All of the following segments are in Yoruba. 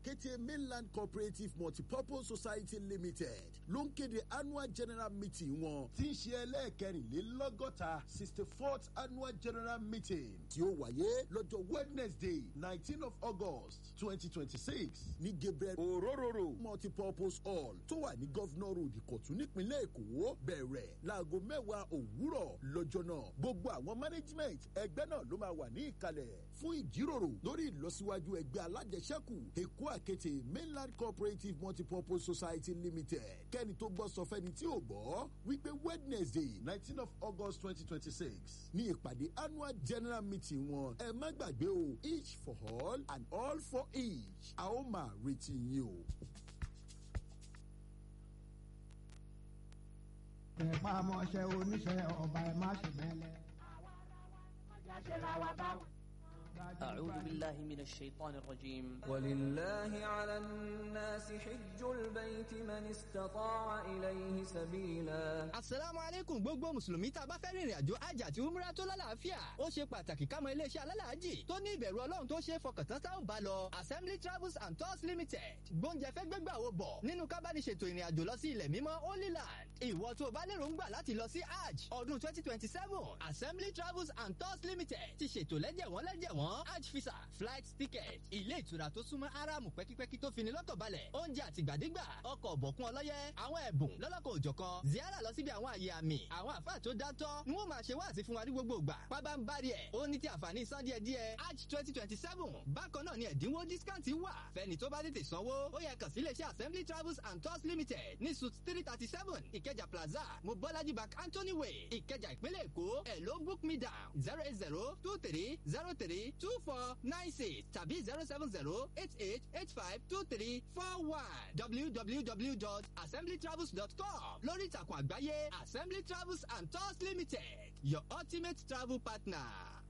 àkété mainland cooperative multipurpose society limited ló ń kéde annual general meeting wọn tí ń ṣe ẹlẹ́ẹ̀kẹrìnlélọ́gọ́ta sixty fourth annual general meeting tí ó wáyé lọ́jọ́ wednesday nineteen of august twenty twenty six ní gabriel orororo multipurpose hall tó wà ní governor road ìkọ̀tún nípínlẹ̀ èkó bẹ̀rẹ̀ láago mẹ́wàá òwúrọ̀ lọ́jọ́ náà gbogbo àwọn management ẹgbẹ́ náà ló máa wà ní ìkàlẹ̀ fún ìjíròrò lórí ìlọsíwájú ẹgbẹ́ alájẹsẹ́kù èkó àkété mainland cooperative multipurpose society limited kẹ́ni tó gbọ́ sọ fẹ́ni tí ò gbọ́ wípé wednesday nineteen of august twenty twenty six ní ìpàdé annual general meeting wọn ẹ má gbàgbé o each for all and all for each a ó máa retí yín o. ẹ̀pá ọmọọṣẹ́ oníṣẹ́ ọba ẹ̀ má ṣe bẹ́lẹ̀. أعوذ بالله من الشيطان الرجيم ولله على الناس حج البيت من استطاع إليه سبيلا asalaamu aleykum gbogbo mùsùlùmí tá a bá fẹ́ rìnrìn àjò hajj àti umrah tó lálàáfíà ó ṣe pàtàkì ká mọ iléeṣẹ́ alálàájì tó ní ìbẹ̀rù ọlọ́run tó ṣe é fọkàntán tá ò bá lọ assembly travels and tours limited gbóúnjẹ fẹ́ gbégbà wo bọ̀ nínú kábàdìṣètò ìrìn àjò lọ sí ilẹ̀ mímọ́ holy land ìwọ tó o bá lérò ń gbà láti lọ sí hajj ọdún twenty twenty seven assembly travels and tours limited ti ṣètò lẹ́jẹ̀wọ́n lẹ́jẹ̀wọ́n hajj visa flight ticket ilé ìtura tó súnmọ́ aráàmù pẹ́kípẹ́kí tó fini lọ́kàn balẹ̀ oúnjẹ àtìgbàdégbà ọkọ̀ ọ̀bọ̀kún ọlọ́yẹ àwọn ẹ̀bùn lọ́lọ́kọ̀ òjọ̀kan ziara lọ síbi àwọn àyè àmì àwọn àfáà tó dátọ́ ń wọ́n máa ṣe wáàsí fún wa ní gbogbo ìgbà pábá ń bari ẹ̀ ó ní ti àǹfààní san díẹ̀ díẹ̀ hajj twenty twenty seven bákan náà ni ẹ̀dínwó discount wà fẹ́ni tó bá tètè sanwó ó yẹ kàn sí iléeṣẹ́ assembly travels and tours limited ní suit three thirty seven ìkẹjà plaza mobolaji bank anthony way ìkẹjà ìpínlẹ̀ èkó ẹ̀ ló book me down zero eight zero two three zero three two four nine six tàbí zero seven zero eight eight eight five two three four one www.assemblytravels.com lórí ìtàkùn àgbáyé assembly travels and tours limited your ultimate travel partner.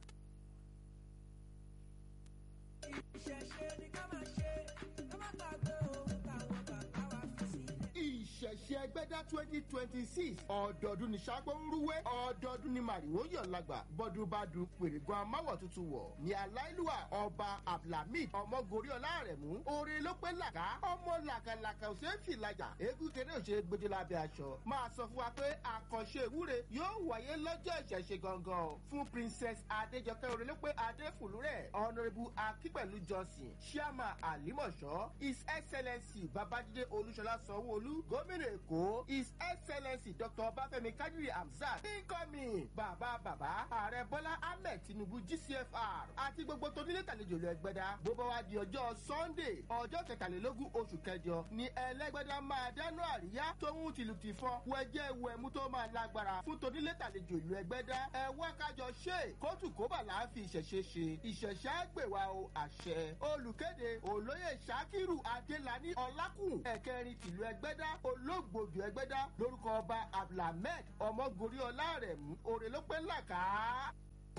ìṣẹ̀ṣe ni ká máa ṣe ká má gbàgbé ohun táwọn bàbá wa fi sílẹ̀. ìṣẹ̀ṣe ẹgbẹ́dá twenty twenty six ọ̀dọ́ọdún ní ságbó ń rúwé ọ̀dọ́ọdún ní màrìwò yọ̀ lágbà bọ́dún bá dùn pèrègùn amáwọ̀ tuntun wọ̀ ní aláìlúwà ọba abdulhamid ọmọgorí ọlárẹ̀mú oore ló pé làkà ọmọ làkàlàkà ò ṣeé fi làjà eégún kéré ò ṣe é gbójú lábẹ́ aṣọ máa sọ fún wa pé àkànṣe ìwúre yóò wáyé lọ́jọ́ ìṣẹ̀ṣe gangan o fún princess adéjọkẹ́ oore ló pé adéfùlúrẹ̀ honourable akípẹ̀lú johnson chairman alimọ̀ṣọ́ his excellency babájídé olúṣọlá sanwó-olú gómìnà èkó his excellency dr ọbáfẹ́mi kájúrì hamzat incoming bàbá bàbá ààrẹ bọ́lá ahmed tinubu gcfr àti gbogbo tónílé tàlejò lọ ẹgbẹ́dá bó bá wá di ọjọ́ sunday ọjọ́ kẹtàlélógún oṣù kẹjọ ni ẹlẹ́gbẹ́dá máa dáná àríyá tóun tìlù ti fọ́ wẹ́jẹ́ wẹ̀mú tó máa lágbára fún tónílé tàlejò ìlú ẹgbẹ́dá ẹ wá kájọ ṣe kóòtù kóbà là á fi ìṣẹ̀ṣe ṣe ìṣẹ̀ṣe àgbèwà o àṣẹ olùkéde olóyè sakiru adélani ọlákùn ẹ̀kẹrin tìlú ẹgbẹ́dá olóògbòdù ẹgbẹ́dá lórúkọ ọba abdulhamid ọmọgorí ọlárẹ̀mú òrèlópẹ́ làkàá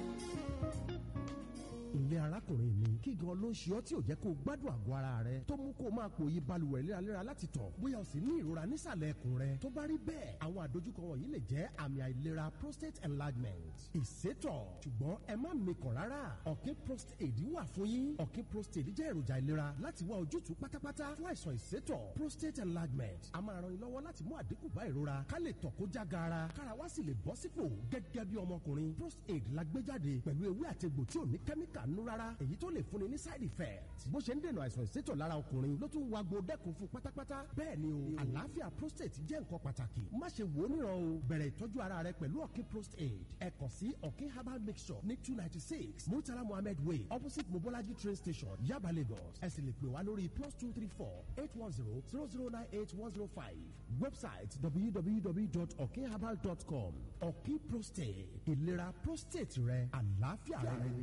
ilé arákùnrin mi kí gan ló ń ṣe ọ́ tí ò jẹ́ kó o gbádùn àgọ́ ara rẹ tó mú kó o máa pòye balùwẹ̀ léraléra láti tọ̀ bóyá o sì ní ìrora nísàlẹ̀ ẹkùn rẹ tó bá rí bẹ́ẹ̀ àwọn àdójúkọ wọ̀nyí lè jẹ́ àmì àìlera prostate enlargement ìsétọ̀ ṣùgbọ́n ẹ má mikàn rárá ọ̀kín prostate wà fún yín ọ̀kín prostate jẹ́ èròjà ìlera láti wá ojútùú pátápátá fún àìsàn ìsétọ̀ prostate enlargement a máa ran ni lọ́wọ́ láti mú àdínkù bá ìrora ká lè tọ̀ kó já gaara kára wá sì lè bọ́ sípò gẹ́gẹ́ bí ọmọkùnrin prostate la gbé jáde pẹ̀lú ewé àtegbò tí ò ní kẹ́míkà nú rárá èyí tó lè fúnni ní side effect bó ṣe ń dènà àìsàn ìsétọ̀ lára ọkùnrin ló tún wa gbo dẹ́kun fún pátápátá bẹ́ẹ̀ ni o àlàáfíà prostate jẹ́ nǹkan pàtàkì má ṣe wò ó níran o bẹ̀rẹ̀ ìtọ́jú ara rẹ pẹ̀lú ọ̀kín prostate ẹ kàn sí ọ̀kín herbal mixture ní two ninety six murtala mohammed way opposite mobolaji train station yaba lagos ẹ sì lè pè wá lórí plus two three four eight one zero zero zero nine eight one zero five website www.okinherbal.com ọ̀kín prostate ìlera prostate rẹ àlàáfíà rẹ.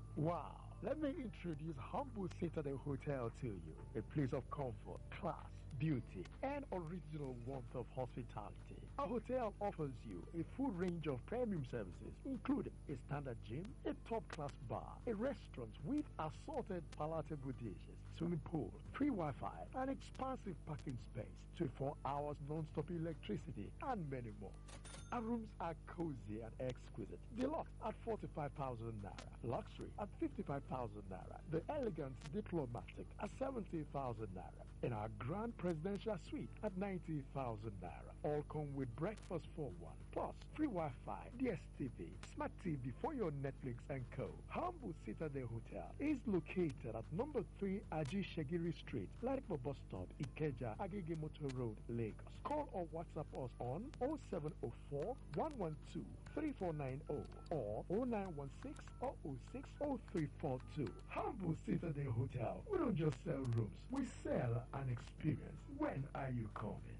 Wow. Let me introduce Humble Citadel Hotel to you. A place of comfort, class, beauty, and original warmth of hospitality. Our hotel offers you a full range of premium services, including a standard gym, a top-class bar, a restaurant with assorted palatable dishes, swimming pool, free Wi-Fi, an expansive parking space, 24 hours non-stop electricity, and many more. Our rooms are cozy and exquisite. Deluxe at 45,000 naira. Luxury at 55,000 naira. The elegant diplomatic at 70,000 naira. And our grand presidential suite at 90,000 naira. All come with breakfast for one. Plus, free Wi-Fi, DSTV, Smart TV for your Netflix and co. Humble Citadel Hotel is located at number 3 Aji Shagiri Street, Laripo Bus Stop, Ikeja, Agege Motor Road, Lagos. Call or WhatsApp us on 0704 112 3490 or 0916 006 0342. Humble Citadel Hotel. We don't just sell rooms, we sell an experience. When are you coming?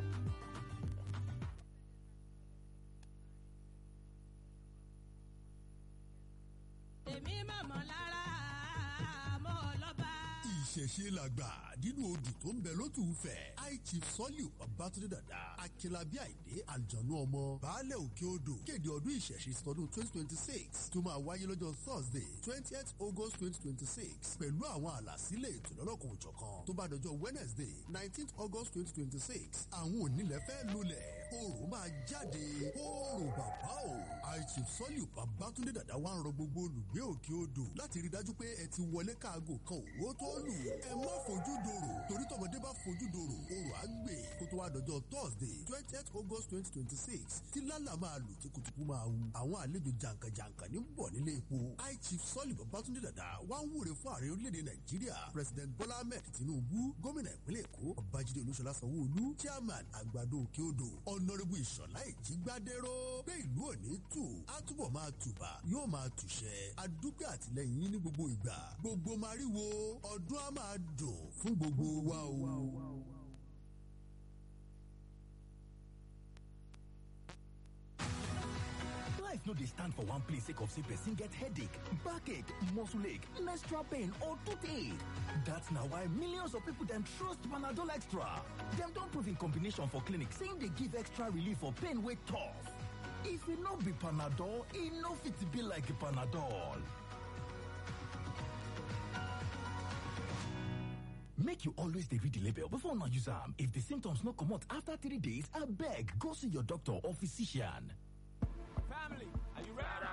èmi mọ̀mọ́ lára mọ́ ọlọ́ba. ìṣẹ̀ṣe làgbà nínú odù tó ń bẹ lótú fẹ̀ aichi sọ́líù babatunde dada akínlábí àìdé àlùjọ̀nú ọmọ baálẹ̀ òkè odò kéde ọdún ìṣẹ̀ṣe tọdún twenty twenty six tó máa wáyé lọ́jọ́ thursday twentieth august twenty twenty six pẹ̀lú àwọn àlàsílẹ̀ ètò lọ́lọ́kan òjọ̀kan tó bá dọjọ́ wednesday nineteenth august twenty twenty six àwọn onílẹ̀ fẹ́ lulẹ̀ oòrùn máa jáde oòrùn bàbá o aichi sọ́líù babatunde dada wá ń rọ gbogbo olùgbé òkè odò láti rí dájú pé ẹ ti wọlé káago kan òwò tó lù ẹ má fojú dòrò torí tọmọdé bá fojú dòrò oòrùn á gbè kó tó wá dọjọ́ thursday twentieth august twenty twenty six tí lálà máa lù tí kutuku máa wu àwọn àlejò jàǹkànjàǹkàn ní bọ̀ nílé epo high chief sọ́ọ̀lì babatunde dada wá ń wúre fún ààrẹ orílẹ̀-èdè nàìjíríà president bola ahmed tinubu gómìnà ìpínlẹ̀ èkó babájídé olúṣọlá sanwó-olú chairman àgbàdo òkè odò ọ̀nàrẹ́bù ìṣọ̀lá ìjígbádẹ́rọ́ pé ìlú òní tù á túbọ̀ máa tùbà yóò máa tùṣẹ́ adúpẹ́ àtìlẹ́yìn yín ní gbogbo ìgbà gbogbo máríwo ọdún á máa dùn fún gbogbo wa o. Life no dey stand for one place sake of say person get headache, backache, muscle ache, menstrual pain or toothache. That's na why millions of people dem trust Panadol Extra. Dem don prove in combination for clinic saying dey give extra relief for pain wey tough. If e no be Panadol, e no fit be like Panadol. Make you always dey read the label before una use am. If the symptoms no comot after three days, abeg go see your doctor or physician. family are you ready.